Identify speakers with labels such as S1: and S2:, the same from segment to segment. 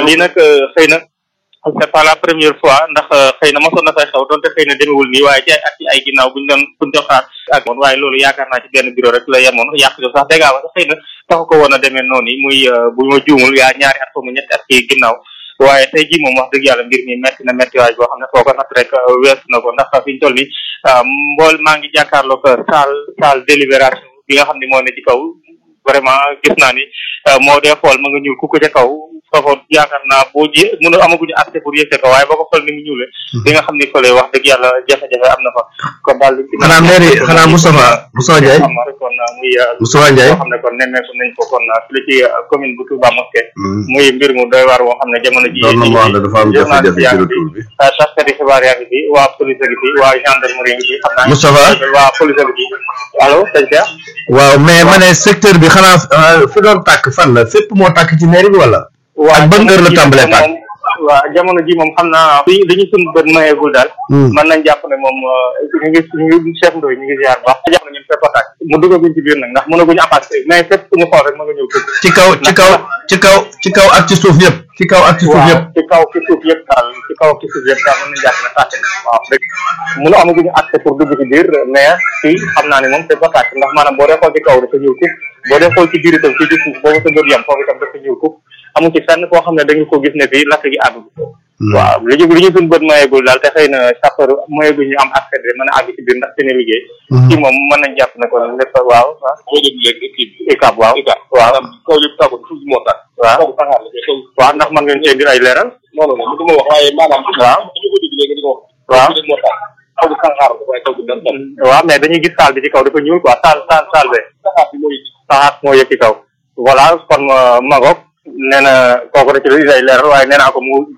S1: lii nag xëy na c'est pas la première fois ndax xëy na mosoon na fay xew donte xëy na demewul nii waaye ci ay at ci ay ginnaaw buñ doon buñ doon xaar ak moon waaye loolu yaakaar naa ci benn bureau rek la yemoon yàq jo sax dégg nga xëy na taxu ko woon a demee noonu yi muy bu ma juumul yaa ñaari at mu ñetti at ci ginnaaw waaye tey jii moom wax dëgg yàlla mbir mi metti na méttiwaay boo xam ne foo ko natt rek wees na ko ndax fi ñu toll nii mbool maa ngi jàkkaarloo ko salle salle délibération bi nga xam ne moo ne ci kaw vraiment gis naa ni moo dee xool ma nga ñuul ku ko ca kaw foofu yaakaar naa boo ji mënu amaguñu accès pour yëg ko waaye boo ko xool ni mu ñuule di nga xam ni fële wax dëgg yàlla jafe-jafe am na fa kon daal li
S2: xanaa mairie xanaa Moustapha Moustapha Ndiaye
S1: xam rek kon muy
S2: Moustapha Ndiaye
S1: boo xam ne kon nemmeeku nañ ko kon fii ci commune bu Touba Mosquée muy mbir mu doy waar woo xam ne jamono ji
S2: doon na mu wax ne dafa am jafe-jafe ci retour bi
S1: taskati xibaar yaa ngi fi waa police a ngi fi waa gendarmerie ngi fi xam naa
S2: Moustapha
S1: waa police a ngi fi allo sëñ Cheikh
S2: waaw mais ma ne secteur bi xanaa fi doon tàkk fan la fépp moo tàkk ci mairie bi wala ak ban heure la tàmbalee tàkk
S1: waaw jamono ji moom xam naa li li ñu suñu bët mayeegul daal mën nañ jàpp ne moom ñu ngi ñu ngi chef ndoy ñu ngi ziar baax jàpp ne ñun fépp a tàkk mu duggaguñ ci biir nag ndax mënaguñu apace mais fépp fu ñu xool rek ma nga ñëw
S2: ci kaw ci kaw ci kaw ci kaw ak ci suuf yëpp ci kaw ak ci suuf yëpp
S1: ci kaw ci suuf yëpp daal ci kaw ci suuf yëpp daal mën nañ jàpp ne tàkk na waaw dëgg mënu amaguñu accès pour dugg ci biir mais fii xam naa ne moom fépp a tàkk ndax maanaam boo dee xool ci kaw dafa ñëw kub boo dee xool ci biir itam fii ci suuf boobu sa bët yam foofu itam dafa ñëw kub amu ci fenn foo xam ne dañu ko gis ne fii lakk gi àgg waaw li ñu li ñu suñu bët mayeegul daal te xëy na sapeur mayeegul ñu am accès de mën a àgg ci biir ndax seen liggéey ci moom mën nañ jàpp ne ko lépp waaw ah
S3: boo déglu léegi kii bi
S1: ICAP waaw
S3: ICAP
S1: waaw
S3: maanaam kaw yëpp tàggul suuf moo tax
S1: waaw
S3: kaw saxaar la kaw
S1: waaw ndax mën ngeen cee indi ay leeral
S3: non non non du ma wax waaye maanaam
S1: waaw
S3: dañu ko dégg léegi di ko wax
S1: waaw
S3: kaw moo tax kaw bi saxaar la waaye kaw bi dara dara
S1: waaw mais dañuy gis saal bi ci kaw dafa ñuul quoi saal saal saal be
S3: saxaar bi mooy
S1: saxaat moo yëg ci kaw voilà kon magoog nee na kooku da ci indi ay leeral waaye nee naa ko mu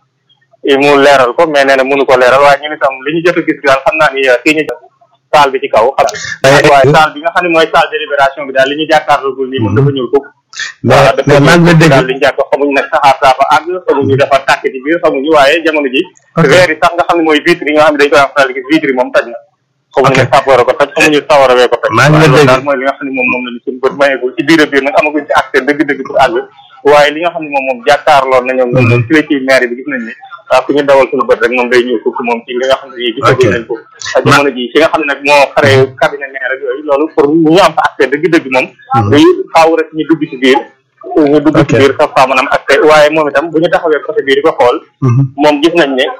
S1: mu leeral ko mais nee na mënu ko leeral waaye ñun itam li ñu jot a gis daal xam naa ni kii ñu saal bi ci kaw xam waaye saal bi nga xam ne mooy saal délibération bi daal li ñu jàkkaarloogul nii moom dafa ñuul ko
S2: mais mais maa ngi la dégg
S1: daal li ñu jàkk xamuñ nag saxaar saa fa àgg xamuñu dafa tàkk ci biir xamuñu waaye jamono ji weer yi sax nga xam ne mooy vitre yi nga xam ne dañ koy am faral gis vitre yi moom taj na xamuñu ne sàppoor ko toj xamuñu sawara wee ko toj
S2: maa ngi la dégg
S1: daal mooy li nga xam ne moom moom la ñu suñu bët mayeegul ci biir a biir nag amaguñ ci accès dëgg-dëgg pour àgg waaye li nga xam ne moom moom jàkkaarloon na ñoom ñoom ci la ci maire bi gis nañ ni waaw ku ñu dawal suñu bët rek moom day ñëw fukk moom ci li nga xam ne nii gisaguñ nañ ko ak jamono ji fi nga xam ne nag moo xare cabinet maire ak yooyu loolu pour ñu am fa accès dëgg-dëgg moom day faaw rek ñu dugg ci biir ñu dugg ci biir sax faa mën am accès waaye moom itam bu ñu taxawee côté bii di ko xool moom gis nañ ne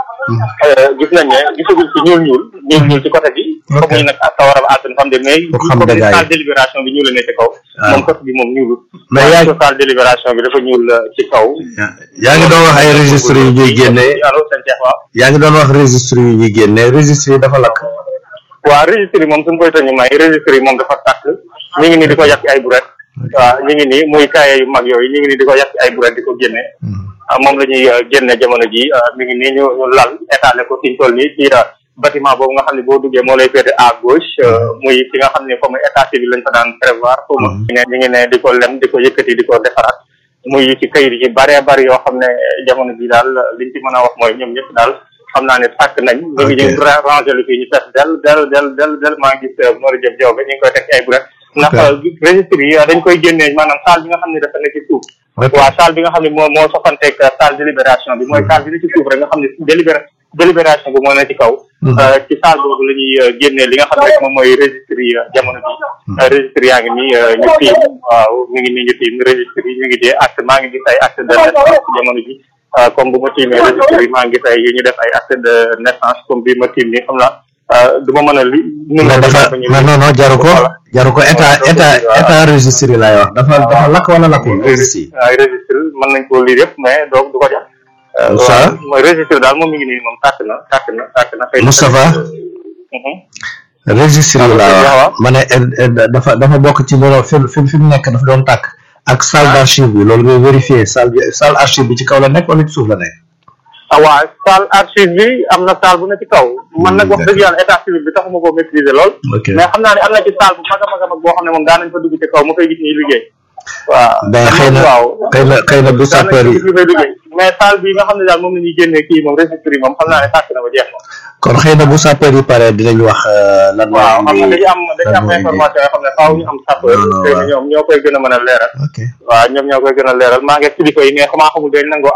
S1: gis nañ ne gisagul ci ñuul ñuul ñuul ñuul ci côté bi xamuñu nag sa war a àdduna xam de mais
S2: xam
S1: comme
S2: dëggaay.
S1: salle délibération bi ñuul la ne ci kaw moom côté bi moom ñuulut
S2: mais yaa
S1: waaye salle délibération bi dafa ñuul ci kaw
S2: yaa ngi doon wax ay registre yu ñuy génne
S1: allo sëñ Cheikh waaw
S2: yaa ngi doon wax registre yu ñuy génne registre yi dafa lakk
S1: waaw registre yi moom suñu koy tëñu may registre yi moom dafa tàkk ñu ngi nii di ko yàq ci ay buret waaw ñu ngi nii muy kaye yu mag yooyu ñu ngi nii di ko yàq ci ay buret di ko génne ah, moom la ñuy euh, génne jamono ji ah, mi ngi nii ñu ñu lal étalé ko fiñ toll nii ci ah, bâtiment boobu nga xam ne boo duggee moo lay féete à gauche euh, muy fi nga xam ne comme état civil lañ fa daan prévoir xaw ma ñu ne ñu ngi ne di ko lem di ko yëkkati di ko defaraat muy ci kayit yi bare bari yoo xam ne jamono ji daal liñ ci mën a wax mooy ñoom ñëpp daal xam naa ne tàkk nañ ñu ngi ñu ra- rangé lu fii ñu fees del del del del del maa ngi gis Mori Diop Diop ñu ngi koy teg ci ay buret ndax registre yi dañ koy génnee maanaam salle bi nga xam ne dafa nekk ci suuf waaw salle bi nga xam ne moo moo soxanteeg salle délibération bi mooy salle bi ne ci suuf rek nga xam ne délibéré délibération bi moo ne ci kaw ci salle boobu la ñuy génnee li nga xam ne rek moom mooy registre yi jamono bi registre yaa ngi nii ñu tiim waaw mi ngi nii ñu tiim registre yi ñu ngi dee acte maa ngi gis ay acte de naissance ci jamono bi comme bu ma tiimee registre yi maa ngi gis ay yu ñu def ay acte de naissance comme bi ma tiim nii xam naa du ma mën a li
S2: mais dafa mais non non jaru ko jaru ko état état état registre yi laay wax dafa dafa lakk wala lakkul registre yi
S1: ay registre mën nañ koo lire yëpp mais doo du ko jar
S2: Moussa
S1: waaw mooy registre daal moom mi ngi nii moom tàkk na tàkk na tàkk na xëy na
S2: Moustapha
S1: Mhm.
S2: registre yi laa
S1: waaw.
S2: wax ma ne eh, eh, dafa dafa bokk ci loolu fi fi fi mu nekk dafa doon tàkk ak salle d'archive bi loolu ngay vérifier salle bi salle archive bi ci kaw la nekk wala ci suuf la nekk
S1: ah waaw salle archive bi am na salle bu ne ci kaw man nag wax dëgg yàlla état civil bi taxuma koo maîtriser lool
S2: ok
S1: mais xam naa ne am na ci salle bu mag a mag a mag boo xam ne moom daan nañ fa dugg ci kaw mu koy gis ñuy liggéey waaw
S2: mais xëy na
S1: waaw
S2: xëy na xëy na bu
S1: daan nañ
S2: sapeur
S1: fa
S2: yi
S1: gis ñu fay liggéey mais salle bi nga xam ne daal moom la ñuy génnee kii moom registre yi moom xam naa ne tàkk na ba jeex na
S2: kon xëy na bu sapeur yi pare dinañ wax eh, lan moo
S1: waaw xam nga
S2: indi
S1: dañu am dañu am
S2: moo indi-
S1: information yoo xam ne faaw ñu am sapeur
S2: Non, non,
S1: xëy na
S2: waaw.
S1: ñoom ñoo koy gën a mën a leeral
S2: ok
S1: waaw ñoom ñoo koy gën a leeral maa ngi kilifa yi mais xamaa xamul dañ nangoo